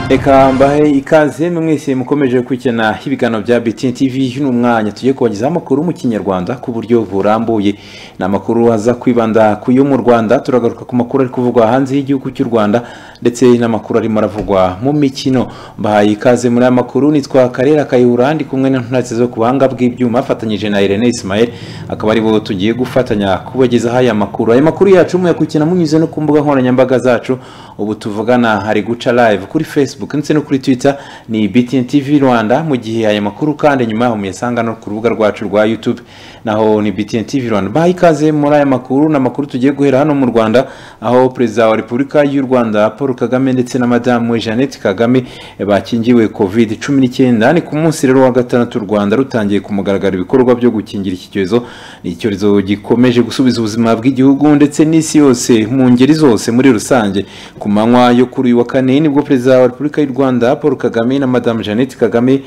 reka mbahe ikaze mwese mukomeje kwikina ibiganiro bya BTN TV ni umwanya tugiye kubagezaho amakuru mu kinyarwanda ku buryo burambuye ni amakuru aza kwibanda ku yo mu rwanda turagaruka ku makuru ari kuvugwa hanze y'igihugu cy'u rwanda ndetse n'amakuru arimo aravugwa mu mikino mbahaye ikaze muri aya makuru nitwa karera kayihura ndi kumwe n'intunatse zo ku buhanga bw'ibyuma afatanyije na irene ismael akaba aribo tugiye gufatanya kubagezaho aya makuru aya makuru yacu muyakurikiye munyuze no ku mbuga nkoranyambaga zacu ubu tuvugana hari guca live kuri facebook ndetse no kuri twitter ni btn tv rwanda mu gihe aya makuru kandi nyuma yaho muyasanga no ku rubuga rwacu rwa youtube naho ni btn tv rwanda baha ikaze muri aya makuru ni amakuru tugiye guhera hano mu rwanda aho perezida wa repubulika y'u rwanda paul kagame ndetse na madamu jeannette kagame bakingiwe covid cumi n'icyenda ni ku munsi rero wa gatandatu u rwanda rutangiye kumugaragara ibikorwa byo gukingira iki cyorezo ni icyorezo gikomeje gusubiza ubuzima bw'igihugu ndetse n'isi yose mu ngeri zose muri rusange ku manywa yo kuri uyu wa kane nibwo perezida wa repubulika y'u rwanda paul kagame na madamu jeannette kagame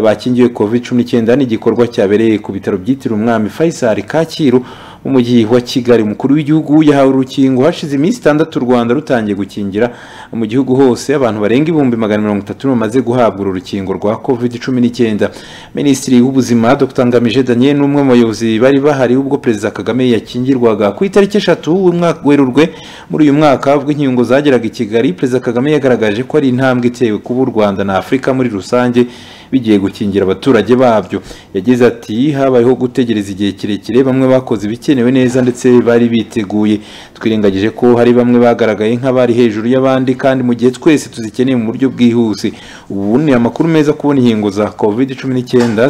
bakingiwe covid cumi n'icyenda n'igikorwa cyabereye ku bitaro byitiriwe umwami faisal kacyiru umujyi wa kigali umukuru w'igihugu yahawe urukingo hashize iminsi itandatu u rwanda rutangiye gukingira mu gihugu hose abantu barenga ibihumbi magana mirongo itatu bamaze guhabwa uru rukingo rwa covid cumi n'icyenda minisitiri w'ubuzima dr ngamije daniel n'umwe mu bayobozi bari bahari ubwo perezida kagame yakingirwaga ku itariki eshatu werurwe muri uyu mwaka ubwo inkingo zageraga i kigali perezida kagame yagaragaje ko ari intambwe itewe kuba u rwanda na afurika muri rusange bigiye gukingira abaturage babyo yagize ati habayeho gutegereza igihe kirekire bamwe bakoze ibikenewe neza ndetse bari biteguye twirengagije ko hari bamwe bagaragaye nk'abari hejuru y'abandi kandi mu gihe twese tuzikeneye mu buryo bwihuse ubu ni amakuru meza kubona inkingo za covid cumi n'icyenda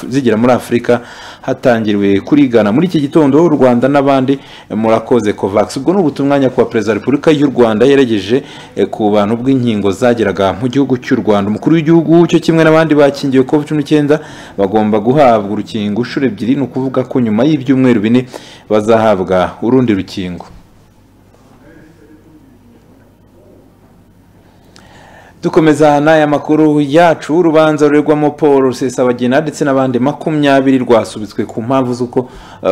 zigera muri afurika hatangiriwe kurigana muri iki gitondo u rwanda n'abandi murakoze covax ubwo ni ubutumwa nyakubahwa perezida wa repubulika y'u rwanda yaregeje ku bantu bw'inkingo zageraga mu gihugu cy'u rwanda umukuru w'igihugu cyo kimwe na abandi bakingiwe covid cumi n'icyenda bagomba guhabwa urukingo inshuro ebyiri ni ukuvuga ko nyuma y'ibyumweru bine bazahabwa urundi rukingo dukomeza n'aya makuru yacu urubanza rurerwamo paul rusesabagina ndetse n'abandi makumyabiri rwasubitswe ku mpamvu z'uko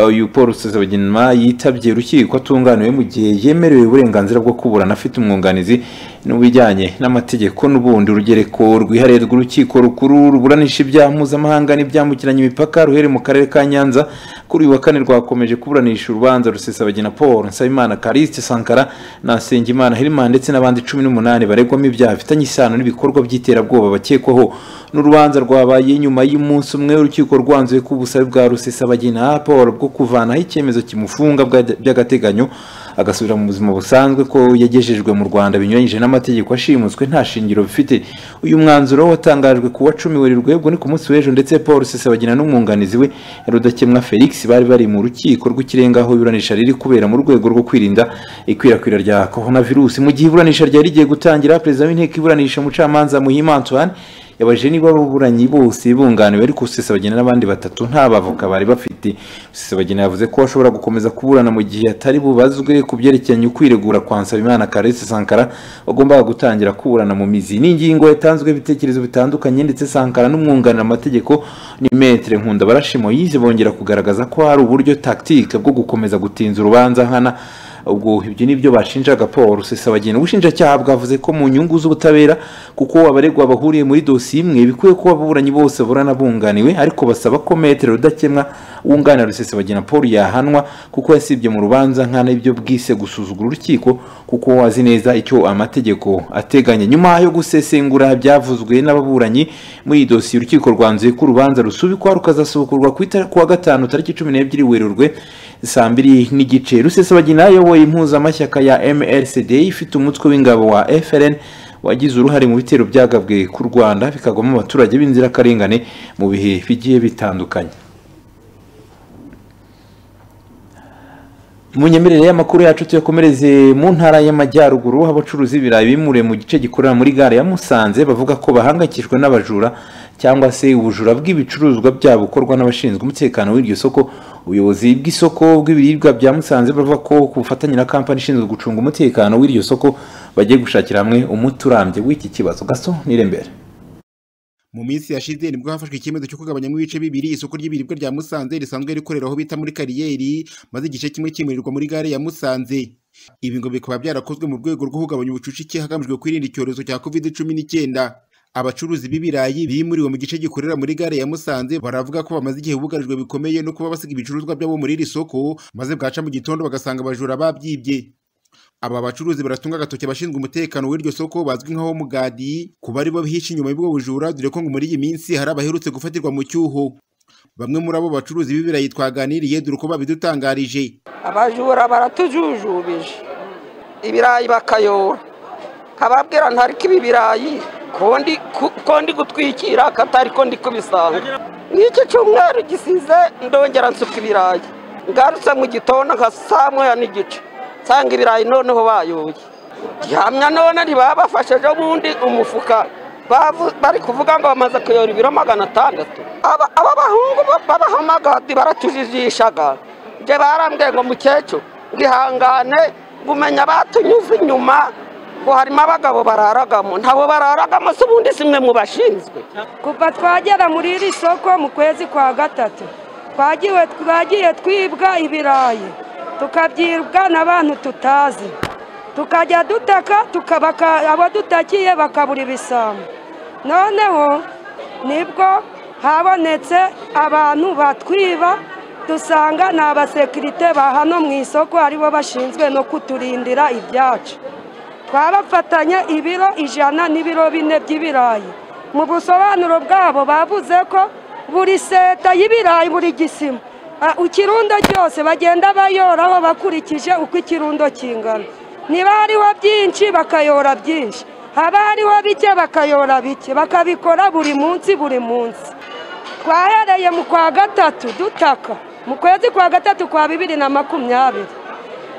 uyu paul rusesabagina yitabye urukiko atunganiwe mu gihe yemerewe uburenganzira bwo kuburana afite umwunganizi n'ubijyanye n'amategeko n'ubundi urugereko rwihariye rw'urukiko rukuru ruburanisha ibyaha mpuzamahanga n'ibyambukiranya imipaka ruhere mu karere ka nyanza kuri uyu wa kane rwakomeje kuburanisha urubanza rusesabagina paul nsabimana karisite sankara na nsengimana herman ndetse n'abandi cumi n'umunani baregwamo ibyaha bifitanye isano isano n'ibikorwa by'iterabwoba bakekwaho n'urubanza rwabaye nyuma y'umunsi umwe urukiko rwanzuye ko ubusabe bwa rusesabagina paul bwo kuvanaho icyemezo kimufunga by'agateganyo agasubira mu buzima busanzwe ko yagejejwe mu rwanda binyuranyije n'amategeko ashimuswe nta shingiro bifite uyu mwanzuro watangajwe ku wa cumi werurwe ubwo ni ku munsi w'ejo ndetse paul rusesabagina n'umwunganizi we rudakemwa felix bari bari mu rukiko rw'ikirenga aho iburanisha riri kubera mu rwego rwo kwirinda ikwirakwira rya coronavirus mu gihe iburanisha ryari rigiye gutangira perezida w'inteko iburanisha umucamanza muhima antoine yabajije niba ababuranyi bose bunganiwe ariko usesabagina n'abandi batatu nta bavoka bari bafite usesabagina yavuze ko ashobora gukomeza kuburana mu gihe atari bubazwe ku byerekeranye ukwiregura kwa nsabimana karese sankara bagombaga gutangira kuburana mu mizi ni ingingo yatanzwe ibitekerezo bitandukanye ndetse sankara n'umwunganira amategeko ni metere nkunda barashimo yize bongera kugaragaza ko hari uburyo tactique bwo gukomeza gutinza urubanza nkana ubwo ibyo ni byo bashinjaga paul rusesabagina ubushinjacyaha bwavuze ko mu nyungu z'ubutabera kuko abaregwa bahuriye muri dosiye imwe bikwiye kuba ababuranyi bose burana bunganiwe ariko basaba ko metero rudakemwa wunganira rusesabagina paul yahanwa kuko yasibye mu rubanza nkana ibyo bwise gusuzugura urukiko kuko azi neza icyo amategeko ateganya nyuma yo gusesengura byavuzwe n'ababuranyi muri iyi dosiye urukiko rwanzuye ko urubanza rusubikwa rukazasubukurwa ku wa gatanu tariki cumi n'ebyiri werurwe saa mbiri n'igice rusesabagina yo iyoboye impuzamashyaka ya mrcd ifite umutwe w'ingabo wa frn wagize uruhare mu bitero byagabwe ku rwanda bikagwamo abaturage b'inzirakarengane mu bihe bigiye bitandukanye mu nyemerere y'amakuru yacu tuyakomereze mu ntara y'amajyaruguru aho abacuruzi b'ibirayi bimuriwe mu gice gikorera muri gare ya musanze bavuga ko bahangayikishijwe n'abajura cyangwa se ubujura bw'ibicuruzwa byabo bukorwa n'abashinzwe umutekano w'iryo soko ubuyobozi bw'isoko bw'ibiribwa bya musanze bavuga ko ku bufatanye na kampani ishinzwe gucunga umutekano w'iryo soko bagiye gushakira hamwe umuti urambye w'iki kibazo gaso n'irembere mu minsi yashize nibwo hafashwe icyemezo cyo kugabanyamo ibice bibiri isoko ry'ibiribwa rya Musanze risanzwe rikorera aho bita muri kariyeri maze igice kimwe kimurirwa muri gare ya Musanze ibi ngo bikaba byarakozwe mu rwego rwo kugabanya ubucucike hagamijwe kwirinda icyorezo cya covid cumi n'icyenda abacuruzi b'ibirayi bimuriwe mu gice gikorera muri gare ya Musanze baravuga ko bamaze igihe bugarijwe bikomeye no kuba basiga ibicuruzwa byabo muri iri soko maze bwaca mu gitondo bagasanga abajura babyibye aba bacuruzi baratunga agatoki abashinzwe umutekano w'iryo soko bazwi nk'aho mugadi kuba ari bo bihishe inyuma y'ubwo bujura dore ko ngo muri iyi minsi hari abaherutse gufatirwa mu cyuho bamwe muri abo bacuruzi b'ibirayi twaganiriye dore uko babidutangarije abajura baratujujubije ibirayi bakayora nkababwira ntariko ibi birayi ko ndi gutwikira katari ko ndi kubisanga n'iki cyumweru gisize ndongera nsuka ibirayi ngarutse mu gitondo nka saa moya n'igice nsanga ibirayi noneho bayoye gihamya none ntibabafashe ejo bundi umufuka bari kuvuga ngo bamaze kuyora ibiro magana atandatu aba bahungu b'abahamagadi baratujijishaga njye barambwiye ngo mukecuru ngihangane ngumenya batunyuze inyuma ngo harimo abagabo bararagamo ntabo bararagamo se ubundi si mwe mu bashinzwe kuva twagera muri iri soko mu kwezi kwa gatatu twagiye twibwa ibirayi tukabyibwa n'abantu tutazi tukajya dutaka abo dutakiye bakabura ibisambo noneho nibwo habonetse abantu batwiba dusanga ni abasekirite ba hano mu isoko aribo bashinzwe no kuturindira ibyacu twabafatanye ibiro ijana n'ibiro bine by'ibirayi mu busobanuro bwabo bavuze ko buri seta y'ibirayi buri gisima ikirundo cyose bagenda bayoraho bakurikije uko ikirundo kingana niba hariho byinshi bakayora byinshi haba hariho bike bakayora bike bakabikora buri munsi buri munsi twahereye mu kwa gatatu dutaka mu kwezi kwa gatatu kwa bibiri na makumyabiri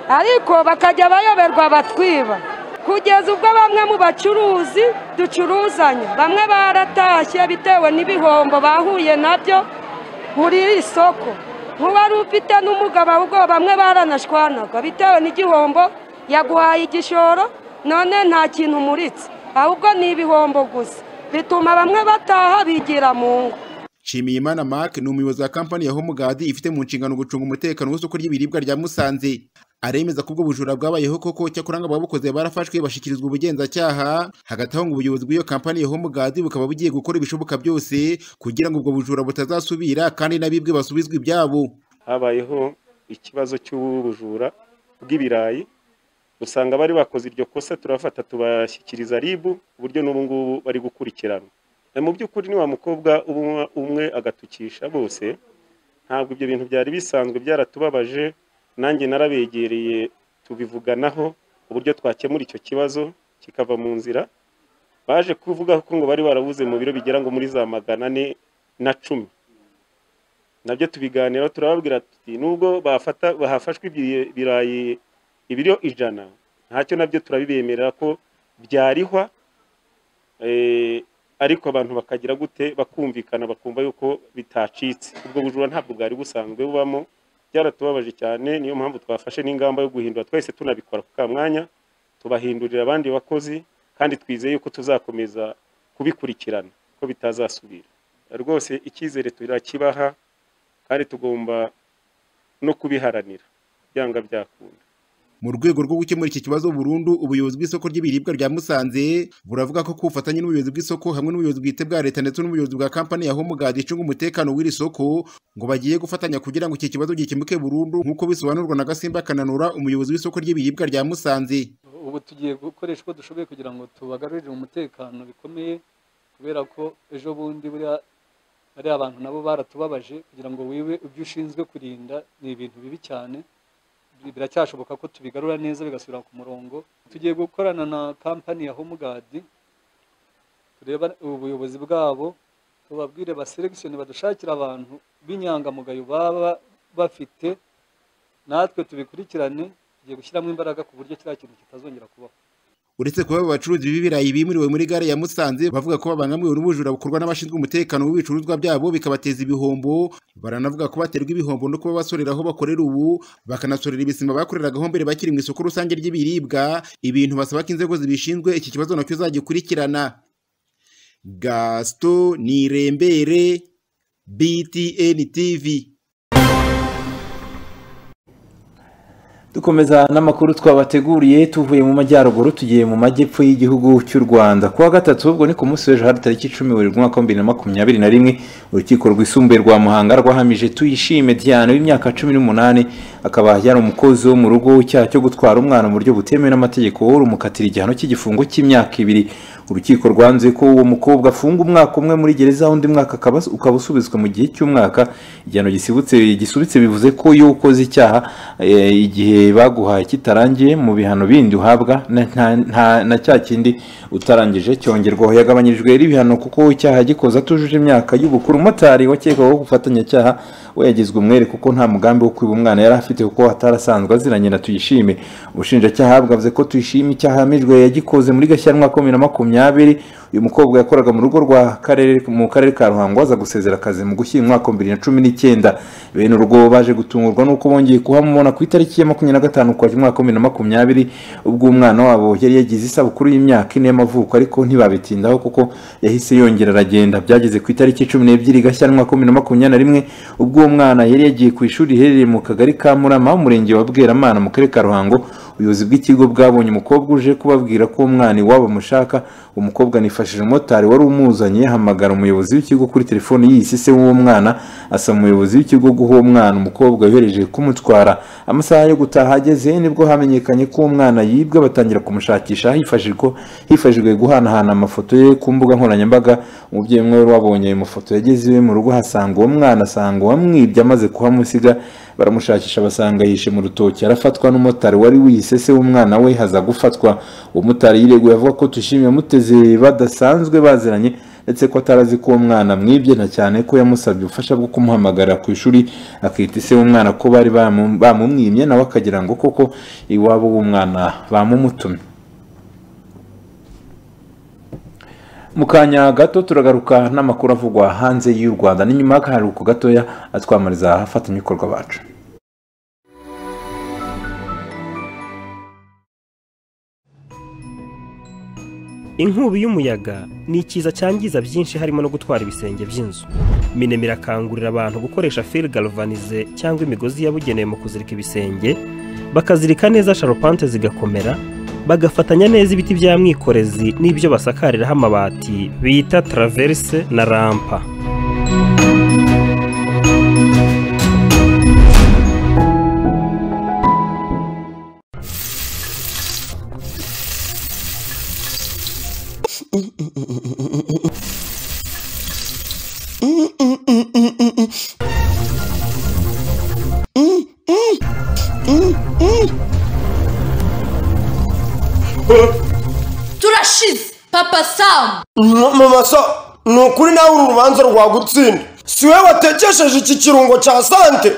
ariko bakajya bayoberwa batwiba kugeza ubwo bamwe mu bacuruzi ducuruzanya bamwe baratashye bitewe n'ibihombo bahuye nabyo muri iri soko nk'uwari ufite n'umugabo ahubwo bamwe baranashwanaga bitewe n'igihombo yaguhaye igishoro none nta kintu umuritse ahubwo ni ibihombo gusa bituma bamwe bataha bigira mu ngo nshimiyimana mark ni umuyobozi wa kampani ya homugadi ifite mu nshingano gucunga umutekano w'isoko ry'ibiribwa rya musanze aremeza ko ubwo bujura bwabayeho koko cyakora ngo ababukoze barafashwe bashyikirizwa ubugenzacyaha hagati aho ngo ubuyobozi bw'iyo kampani ya homugadi bukaba bugiye gukora ibishoboka byose kugira ngo ubwo bujura butazasubira kandi n'abibwe basubizwe ibyabo habayeho ikibazo cy'ubujura bw'ibirayi usanga bari bakoze iryo kosa turafata tubashyikiriza ribu ku buryo n'ubu ngubu bari gukurikirana mu by'ukuri ni wa mukobwa umwe agatukisha bose ntabwo ibyo bintu byari bisanzwe byaratubabaje nanjye narabegereye tubivuganaho uburyo twakemura icyo kibazo kikava mu nzira baje kuvuga ko ngo bari barabuze mu biro bigera ngo muri za magana ane na cumi nabyo tubiganiraho turababwira tuti nubwo bahafashwe ibirayi ibiro ijana ntacyo nabyo turabibemerera ko byarihwa ariko abantu bakagira gute bakumvikana bakumva yuko bitacitse ubwo bujura ntabwo bwari busanzwe bubamo byaratubabaje cyane niyo mpamvu twafashe n'ingamba yo guhindura twese tunabikora ku mwanya tubahindurira abandi bakozi kandi twizeye yuko tuzakomeza kubikurikirana ko bitazasubira rwose icyizere turakibaha kandi tugomba no kubiharanira byanga byakunda mu rwego rwo gukemura iki kibazo burundu ubuyobozi bw'isoko ry'ibiribwa rya Musanze buravuga ko kubufatanye n'ubuyobozi bw'isoko hamwe n'ubuyobozi bwite bwa leta ndetse n'ubuyobozi bwa kampani ya Homegard icunga umutekano w'iri soko ngo bagiye gufatanya kugira ngo iki kibazo gikemuke burundu nk'uko bisobanurwa na Gasimba Kananura umuyobozi w'isoko ry'ibiribwa rya Musanze ubu tugiye gukoresha uko dushoboye kugira ngo tubagarurire umutekano bikomeye kubera ko ejo bundi buriya bariya abantu nabo baratubabaje kugira ngo wiwe ibyo ushinzwe kurinda ni ibintu bibi cyane biracyashoboka ko tubigarura neza bigasubira ku murongo tugiye gukorana na kampani ya homegadi tureba ubuyobozi bwabo tubabwire baseregisioni badushakira abantu b'inyangamugayo baba bafite natwe tubikurikirane tugiye gushyiramo imbaraga ku buryo kiriya kintu kitazongera kubaho uretse kuba abacuruzi b'ibirayi bimuriwe muri gare ya Musanze bavuga ko babangamiwe n'ubujura bukorwa n'abashinzwe umutekano w'ibicuruzwa byabo bikabateza ibihombo baranavuga ko baterwa ibihombo no kuba basorera aho bakorera ubu bakanasorera ibisima bakoreragaho mbere bakiri mu isoko rusange ry'ibiribwa ibintu basaba ko inzego zibishinzwe iki kibazo nacyo zagikurikirana gasito nirembere btn tv dukomeza n'amakuru twabateguriye tuvuye mu majyaruguru tugiye mu majyepfo y'igihugu cy'u rwanda kuwa gatatu ubwo ni ku munsi w'ejo hari tariki icumi werurwe umwaka w'ibihumbi bibiri na makumyabiri na rimwe urukiko rwisumbuye rwa muhanga rwahamije tuyishime diane w'imyaka cumi n'umunani akaba yari umukozi wo mu rugo icyaha cyo gutwara umwana mu buryo butemewe n'amategeko rumukatira igihano cy'igifungo cy'imyaka ibiri urukiko rwanze ko uwo mukobwa afunga umwaka umwe muri gereza undi mwaka akaba ukaba usubizwa mu gihe cy'umwaka igihano gisibutse gisubitse bivuze ko iyo ukoze icyaha eh, igihe baguhaye kitarangiye mu bihano bindi uhabwa na- nta- nta- na cya kindi utarangije cyongerwaho yagabanyirijwe rero ibihano kuko icyaha gikoze atujuje imyaka y'ubukuru umumotari wakekwaho gufatanyacyaha we yagizwe umwere kuko nta mugambi wo kwiba umwana yari afite kuko atarasanzwe aziranye na tuyishime ubushinjacyaha bwavuze ko tuyishime icyaha yahamijwe yagikoze muri gashyantwa wa bibiri na makumyabiri uyu mukobwa yakoraga mu rugo rwa karere mu karere ka ruhango aza gusezera akazi mu gushyira umwaka wa bibiri na cumi n'icyenda bene urwo baje gutungurwa n'uko bongeye kuhamubona ku itariki ya makumyabiri na gatanu ukwakira umwaka wa bibiri na makumyabiri ubwo umwana wabo yari yagize isabukuru y'imyaka ine y'amavuko ariko ntibabitindaho kuko yahise yongera aragenda byageze ku itariki cumi n'ebyiri gashyantwa wa bibiri na makumyabiri na rimwe ubwo uwo mwana yari yagiye ku ishuri riherereye mu kagari ka murama umurenge wa bweramana mu karere ka ruhango ubuyobozi bw'ikigo bwabonye umukobwa uje kubabwira ko umwana iwabo amushaka umukobwa anifashije umumotari wari umuzanye hamagara umuyobozi w'ikigo kuri telefone yisise w'uwo mwana asaba umuyobozi w'ikigo guha uwo mwana umukobwa yohereje kumutwara amasaha yo gutaha ageze nibwo hamenyekanye ko uwo mwana yibwe batangira kumushakisha hifashijwe hifashijwe guhanahana amafoto ye ku mbuga nkoranyambaga umubyeyi umwe wari wabonye ayo mafoto yageze iwe mu rugo hasanga uwo mwana asanga uwamwibye amaze kuhamusiga baramushakisha basanga yishe mu rutoki arafatwa n'umumotari wari wiyise se w'umwana we haza gufatwa uwo mumotari yireguye avuga ko tushimye yamuteze badasanzwe baziranye ndetse ko atarazi ko uwo mwana mwibye na cyane ko yamusabye ubufasha bwo kumuhamagara ku ishuri akita ise w'umwana ko bari bamu- bamumwimye nawe akagira ngo koko iwabo w'umwana bamumutumye mu kanya gato turagaruka n'amakuru avugwa hanze y'u rwanda ni nyuma y'akaruhuko gatoya atwamariza abafatanyabikorwa bacu inkubi y'umuyaga ni ikiza cyangiza byinshi harimo no gutwara ibisenge by'inzu minema irakangurira abantu gukoresha fil galvanize cyangwa imigozi yabugenewe mu kuzirika ibisenge bakazirika neza sharupante zigakomera bagafatanya neza ibiti bya mwikorezi n'ibyo basakariraho amabati bita traverse na rampa turashize papa samu mama so ni ukuri nawe uru rubanza rwagutsinda si we watekesheje iki kirungo cya sante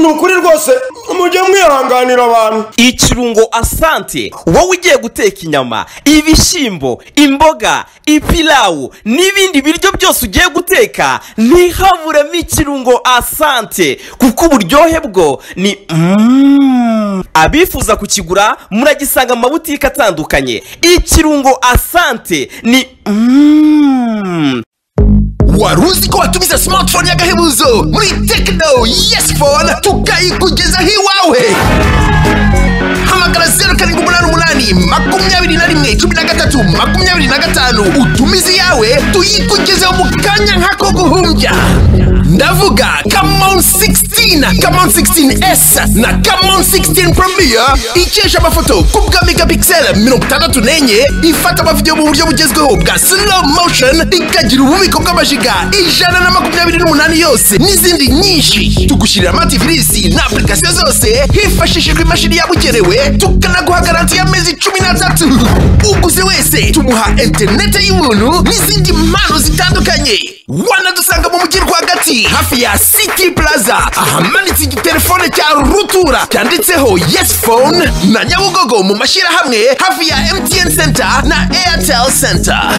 ni ukuri rwose mujye mwihanganira abantu ikirungo asante wowe ugiye guteka inyama ibishyimbo imboga ipilawu n'ibindi biryo byose ugiye guteka ntihaburemo ikirungo asante kuko uburyohe bwo ni Mm. abifuza kukigura muragisanga mu mabutike atandukanye ikirungo asante ni Mm. wari uzi ko watumiza smartphone y'agahebuzo muri tekino yesi fone tukayikugezaho iwawe hamagara zeru karindwi umunani umunani makumyabiri na rimwe cumi na gatatu makumyabiri na gatanu utumize iyawe tuyikugezeho mu kanya nk'ako guhumbya ndavuga kamon 16 kamon 16s na kamon 16 premier ikesha amafoto ku bwa megapixel mirongo itandatu n'enye ifata amavidewo mu buryo bugezweho bwa slow motion ikagira ububiko bw'amajiga ijana na makumyabiri n'umunani yose n'izindi nyinshi tugushyirira amativisi na apurikasiyo zose hifashishijwe imashini yabugenewe tukanaguha garanti y'amezi cumi n'atatu uguze wese tumuha interinete y'ubuntu n'izindi mpano zitandukanye wanadusanga mu mujyi rwagati hafi ya city plaza ahamanitse igitelefone cya rutura cyanditseho yes phone na nyabugogo mu mashyirahamwe hafi ya mtn center na airtel center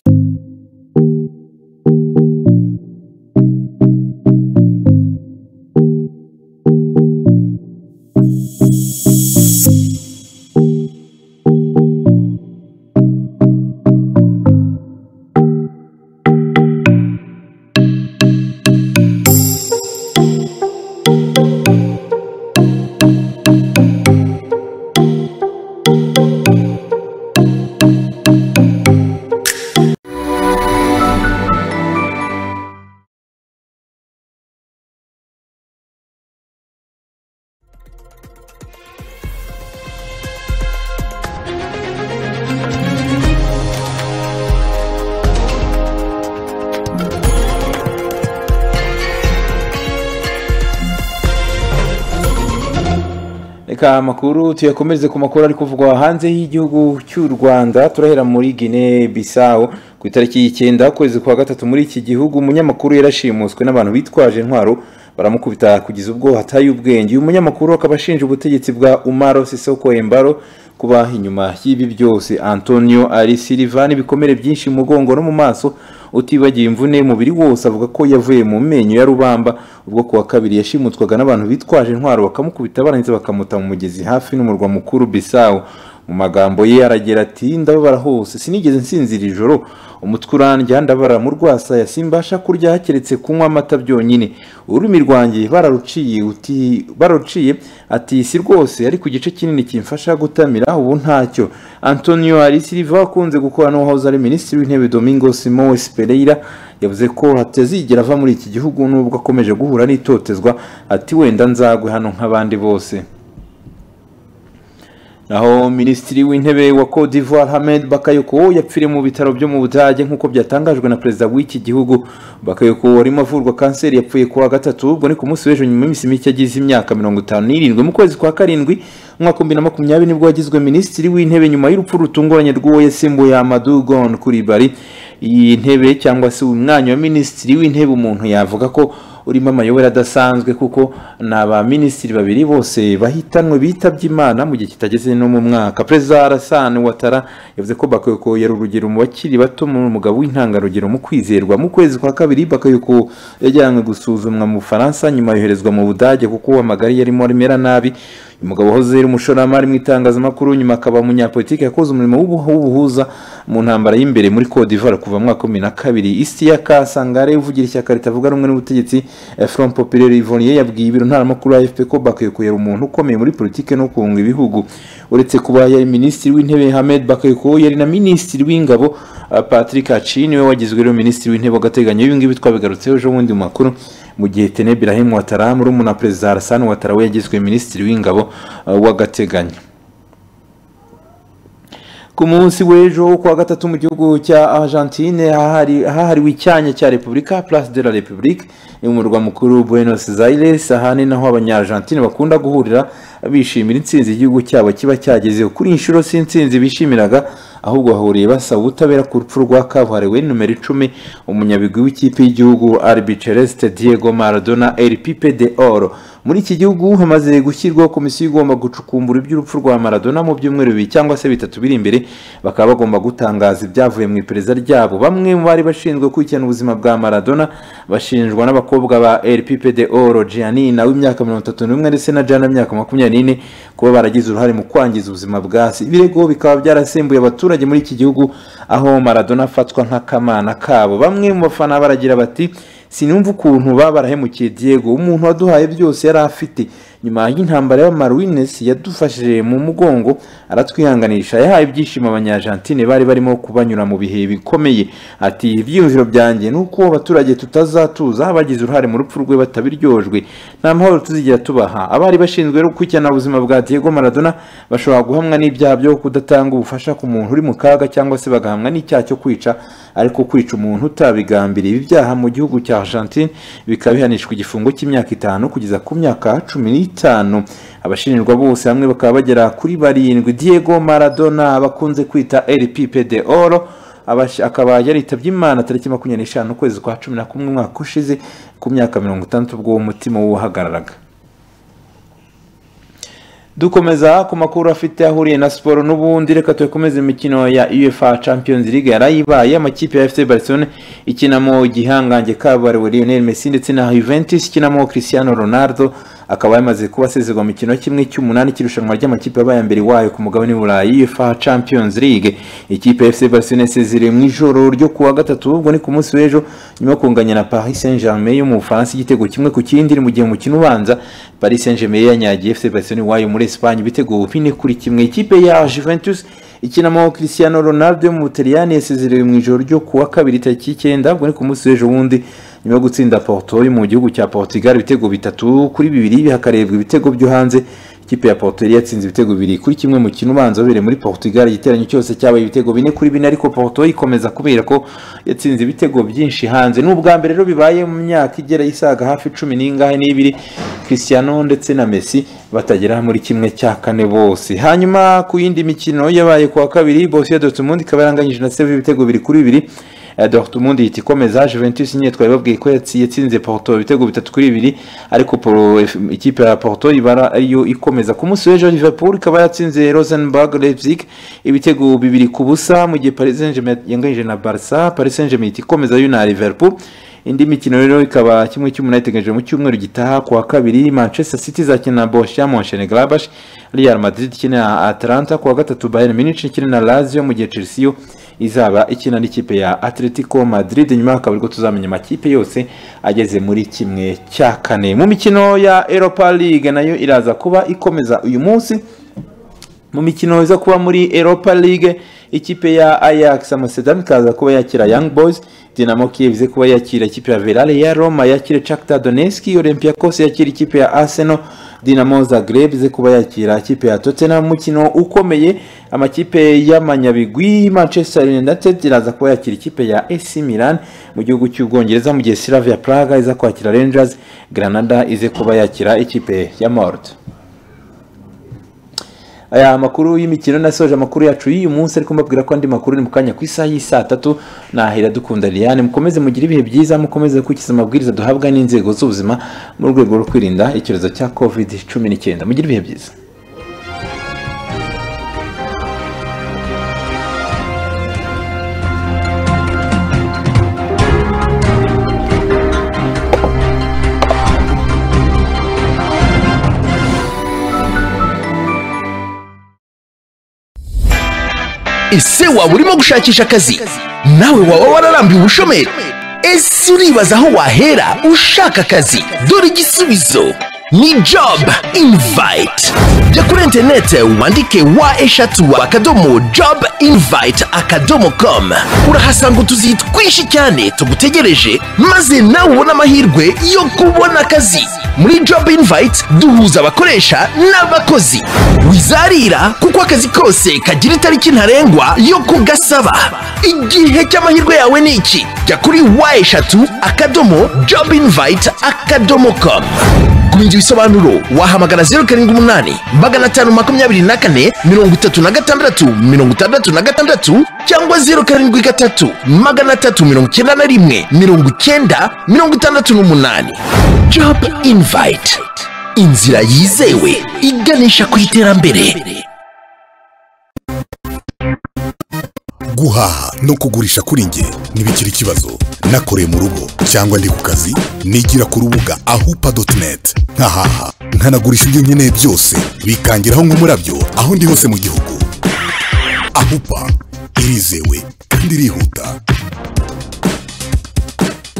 reka amakuru tuyakomereze ku makuru ari kuvugwa hanze y'igihugu cy'u rwanda turahera muri gine bisawu ku itariki y'icyenda ukwezi kwa gatatu muri iki gihugu umunyamakuru yarashimuswe n'abantu bitwaje intwaro baramukubita kugeza ubwo hataye ubwenge uyu munyamakuru akaba ashinja ubutegetsi bwa umaro sisoko embaro kuba inyuma y'ibi byose antonio ari silivani ibikomere byinshi mu mugongo no mu maso utibagiwe imvune umubiri wose avuga ko yavuye mu menyo ya rubamba ubwo kuwa kabiri yashimutswaga n'abantu bitwaje intwaro bakamukubita barangiza bakamuta mu mugezi hafi n'umurwa mukuru bisawu mu magambo ye aragira ati ndababara hose sinigeze nsinzira ijoro umutwe urandya ndabara mu rwasaya simbasha kurya keretse kunywa amata byonyine ururimi rwanjye bararuciye uti bararuciye ati si rwose ariko igice kinini kimfasha gutamira ubu ntacyo antonio arisiriva akunze gukora n'uwahoze ari minisitiri w'intebe domingo simoes pereira yavuze ko atazigera ava muri iki gihugu nubwo akomeje guhura n'itotezwa ati wenda nzagwe hano nk'abandi bose naho minisitiri w'intebe wa Cote d'Ivoire Hamed Bakayoko yapfiriye mu bitaro byo mu Budage nk'uko byatangajwe na perezida w'iki gihugu Bakayoko warimo avurwa kanseri yapfuye kuwa gatatu ubwo ni ku munsi w'ejo nyuma y'iminsi mike agize imyaka mirongo itanu n'irindwi mu kwezi kwa karindwi umwaka bibiri na makumyabiri nibwo yagizwe minisitiri w'intebe nyuma y'urupfu rutunguranye rw'uwo yasimbuye Amadou Gon Coulibaly iyi ntebe cyangwa se uyu mwanya wa minisitiri w'intebe umuntu yavuga ko urimo amayobera adasanzwe kuko ni abaminisitiri babiri bose bahitanwe bitabye imana mu gihe kitageze no mu mwaka perezida arasani watara yavuze ko bakayoko yari urugero mu bakiri bato mu mugabo w'intangarugero mu kwizerwa mu kwezi kwa kabiri bakayoko yajyanywe gusuzumwa mu bufaransa nyuma yoherezwa mu budage kuko amagari yarimo arimera nabi uyu mugabo wahoze ari umushoramari mu itangazamakuru nyuma akaba umunyapolitiki yakoze umurimo w'ubuhuza mu ntambara y'imbere muri Côte d'Ivoire kuva mu mwaka wa bibiri na kabiri isi ya kasangare uvugira ishyaka ritavuga rumwe n'ubutegetsi Front Populaire Ivoirien yabwiye ibiro ntaramakuru AFP ko Bakayoko yari umuntu ukomeye muri politike no kunga ibihugu uretse kuba yari minisitiri w'intebe Hamed Bakayoko yari na minisitiri w'ingabo Patrick Achi niwe wagizwe rero minisitiri w'intebe w'agateganyo ibi ngibi twabigarutseho ejo bundi mu makuru mu gihe Tene Ibrahim Ouattara murumuna wa perezida Alassane Ouattara we yagizwe minisitiri w'ingabo w'agateganyo ku munsi w'ejo kuwa gatatu mu gihugu cya argentine hahariwe icyanya cya repubulika place de la republique ni umurwa mukuru buenos aires aha ni naho abanyaargentine bakunda guhurira bishimira intsinzi igihugu cyabo kiba cyagezeho kuri inshuro si intsinzi bishimiraga ahubwo bahuriye basaba ubutabera ku rupfu rwa kabuhariwe numero icumi umunyabigwi w'ikipe y'igihugu arbiceleste diego maradona elpipe de oro muri iki gihugu hamaze gushyirwaho komisiyo igomba gucukumbura iby'urupfu rwa maradona mu byumweru bibiri cyangwa se bitatu biri imbere bakaba bagomba gutangaza ibyavuye mu iperereza ryabo bamwe mu bari bashinzwe gukurikirana ubuzima bwa maradona bashinjwa n'abakobwa ba rppd oro gianina w'imyaka mirongo itatu n'umwe ndetse na jana w'imyaka makumyabiri n'ine kuba baragize uruhare mu kwangiza ubuzima bwa se ibirego bikaba byarasembuye abaturage muri iki gihugu aho maradona afatwa nk'akamana kabo bamwe mu bafana baragira bati sinumva ukuntu baba barahemukiye diego umuntu waduhaye byose yari afite nyuma y'intambara y'amarwines yadufashije mu mugongo aratwihanganisha yahaye ibyishimo abanyargentine bari barimo kubanyura mu bihe bikomeye ati ibyiyumviro byanjye ni uko abaturage tutazatuza bagize uruhare mu rupfu rwe batabiryojwe nta mahoro tuzigera tubaha abari bashinzwe gukurikirana ubuzima bwa diego maradona bashobora guhamwa n'ibyaha byo kudatanga ubufasha ku muntu uri mu kaga cyangwa se bagahamwa n'icyaha cyo kwica ariko kwica umuntu utabigambiriye ibi byaha mu gihugu cya argentine bikaba bihanishwa igifungo cy'imyaka itanu kugeza ku myaka cumi n'itanu itanu abashinjwa bose hamwe bakaba bagera kuri barindwi diego maradona bakunze kwita rpp de oro akaba yaritabye imana tariki makumyabiri n'eshanu ukwezi kwa cumi na kumwe umwaka ushize ku myaka mirongo itandatu ubwo umutima wuhagararaga dukomeza ku makuru afite ahuriye na siporo n'ubundi reka tuyakomeze imikino ya uefa champions league yarayibaye amakipe ya fc barcelone ikinamo igihangange kabuhariwe lionel messi ndetse na juventus ikinamo cristiano ronaldo akaba yamaze kuba asezerwa mu mikino kimwe cy'umunani cy'irushanwa ry'amakipe yabaye mbere wayo ku mugabane w'uburayi uefa champions league ikipe ya fc barcelone yasezerewe mu ijoro ryo kuwa gatatu ubwo ni ku munsi w'ejo nyuma yo kunganya na paris saint germain yo mu bufaransa igitego kimwe ku kindi mu gihe umukino ubanza paris saint germain yanyagiye fc barcelone wayo muri esipanye ibitego bine kuri kimwe ikipe ya juventus ikinamo cristiano ronaldo yo mu butaliyani yasezerewe mu ijoro ryo kuwa kabiri tariki y'icyenda ubwo ni ku munsi w'ejo wundi nyuma yo gutsinda porto yo mu gihugu cya portugal ibitego bitatu kuri bibiri hakarebwa ibitego byo hanze ikipe ya Porto yari yatsinze ibitego bibiri kuri kimwe mu kintu ubanza wabereye muri Portugal igiteranyo cyose cyabaye ibitego bine kuri bine ariko Porto ikomeza kubera ko yatsinze ibitego byinshi hanze ni ubwa mbere rero bibaye mu myaka igera isaga hafi cumi n'ingahe n'ibiri Cristiano ndetse na Messi batagera muri kimwe cya kane bose hanyuma ku yindi mikino yabaye ku wa kabiri Borussia Dortmund ikaba yaranganyije na Sevilla ibitego bibiri kuri bibiri Eh, Dortmund ihita ikomeza Juventus nyine twari babwiye ko yatsi- yatsinze Porto ibitego bitatu kuri bibiri ariko Pro- F- ikipe ya Porto ibara ariyo ikomeza ku munsi w'ejo Liverpool ikaba yatsinze Rosenborg Leipzig ibitego bibiri ku busa mu gihe Paris Saint-Germain yanganyije na Barca Paris Saint-Germain ihita ikomeza yo na Liverpool indi mikino rero ikaba kimwe cy'umunani iteganijwe mu cyumweru gitaha ku wa kabiri manchester city izakina na borussia monchengladbach real madrid ikina na atlanta ku wa gatatu bayern munich ikina na lazio mu gihe chelsea yo izaba ikina n'ikipe ya atletico madrid nyuma hakaba ariko tuzamenya amakipe yose ageze muri kimwe cya kane mu mikino ya europa league nayo iraza kuba ikomeza uyu munsi mu mikino iza kuba muri Europa League ikipe ya Ajax Amsterdam ikaza kuba yakira Young Boys Dinamo Kiev ize kuba yakira ikipe ya Villarreal Roma yakire Shakhtar Donetsk Olympiacos yakira ikipe ya Arsenal Dinamo Zagreb ize kuba yakira ikipe ya Tottenham umukino ukomeye amakipe y'amanyabigwi Manchester United iraza kuba yakira ikipe ya AC Milan mu gihugu cy'Ubwongereza mu gihe Slavia Praga iza kwakira Rangers Granada ize kuba yakira ikipe ya Mort aya makuru y'imikino nasoje amakuru yacu y'uyu munsi ariko mbabwira ko andi makuru ni mu kanya ku isaha y'i saa tatu nahera dukunda liliane mukomeze mugire ibihe byiza mukomeze gukurikiza amabwiriza duhabwa n'inzego z'ubuzima mu rwego rwo kwirinda icyorezo cya covid cumi n'icyenda mugire ibihe byiza ese waba urimo gushakisha akazi nawe waba wararambiwe ubushomeri ese uribaza aho wahera ushaka akazi dore igisubizo ni job invite jya kuri interinete wandike wa eshatu akadomo job invite akadomo com urahasanga utuzi twinshi cyane tugutegereje maze nawe ubone amahirwe yo kubona akazi muri job invite duhuza abakoresha n'abakozi wizarira kuko akazi kose kagira itariki ntarengwa yo kugasaba igihe cy'amahirwe yawe ni iki jya kuri wa eshatu akadomo job invite akadomo com kumenya ibisobanuro wahamagara zeru karindwi umunani magana atanu makumyabiri na kane mirongo itatu na gatandatu mirongo itandatu na gatandatu cyangwa zeru karindwi gatatu magana atatu mirongo icyenda na rimwe mirongo icyenda mirongo itandatu n'umunani job invite inzira yizewe iganisha ku iterambere guhaha no kugurisha kuri njye ntibikiri ikibazo nakoreye mu rugo cyangwa ndi ku kazi nigira ku rubuga ahupa doti neti nkahaha nkanagurisha ibyo nkeneye byose bikangeraho nk'umurabyo aho ndi hose mu gihugu ahupa irizewe kandi irihuta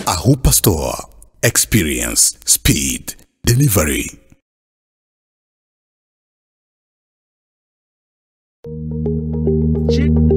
ahupa sitowa experience speed delivery Chip.